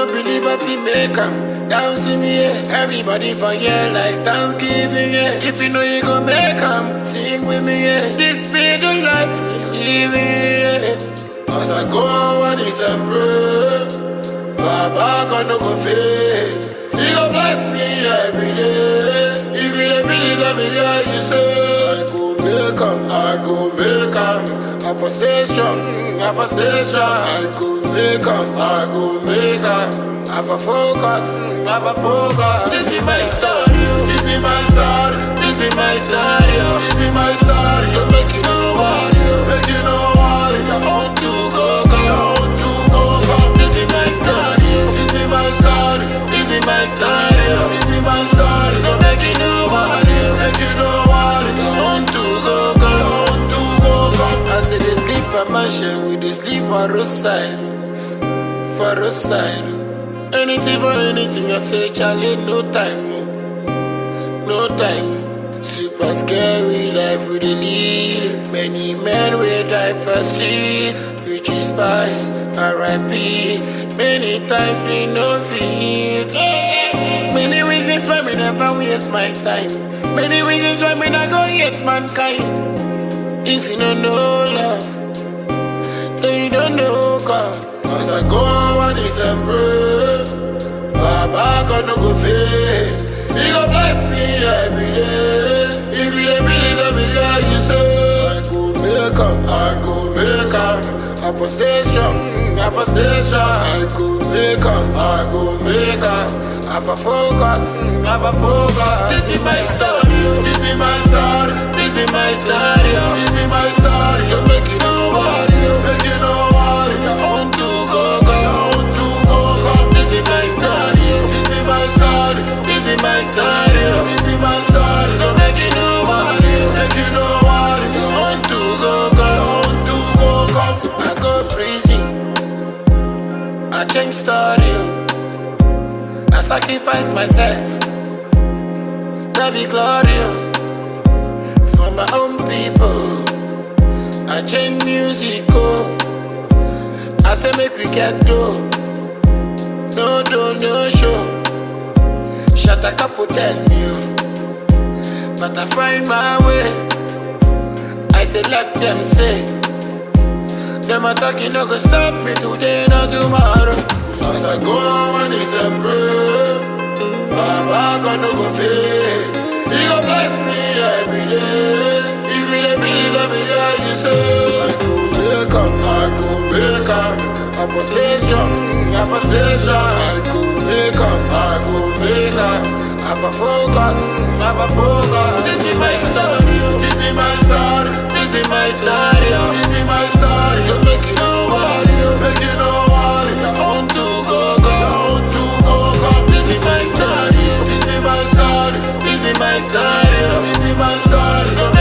no believe I fi make am. Down see me, yeah. Everybody for here like Thanksgiving, yeah. If you know you gon' make am, sing with me, yeah. This be the life we living, yeah. As I go on December, Baba God no go fail. He go bless me every day. If you don't really love me, yeah, you say I go make am, I go make am. I for stay strong, I for stay strong. I go make am, I go make am. I for focus, I for focus. This be my story, this be my story, this be my story, this be my story. So make you know what, make you know what. I want to go, go, I want to go, go. This be my story, this be my story, this be my story, this be my story. So make you know what, make you know what. I want to go, go, I want to go, go. As they dey sleep for mansion, we dey sleep for roadside, for roadside. Anything for anything, I say, Charlie, no time, oh. no time. Super scary life we dey live. Many men will die for shit. Future spies, R.I.P. Many times we no fit. Many reasons why me never waste my time. Many reasons why me not go hate mankind. If you don't know love, then you don't know God. As I go on December, Baba God no go fail. He go bless me every day. If you don't really love me, yeah, you say I go make am, I go make am. I for stay strong, I for stay strong. I go make am, I go make am. I for focus, I for focus. This be my story, this be my story, this be my story, this be my story. So make you know what, make you know what. I want to go, go, I want to go, go. This be my story, this be my story, this be my story, this be my story. So make you know what, make you know what. I want to go, go, I want to go, go. I go prison, I change story. I sacrifice myself, that be glory for my own people. I change music, oh. I say make we get dough, no do no show. Shut a couple tell me, oh. but I find my way. I say let them say, them attack you no go stop me today, not tomorrow. As I go on December, Baba God no go fail. He go bless me every day. If you don't really love me, yeah, you say I go make am, I go make am. I for stay strong, I for stay strong. I go make am, I go make am. I for focus, I for focus. This be my story, this be my story, this be my story, this be my story. So make you know what, make you know what. I want to go, go, I want to go, go. This be my story, this be my story, this be my story, this be my story. So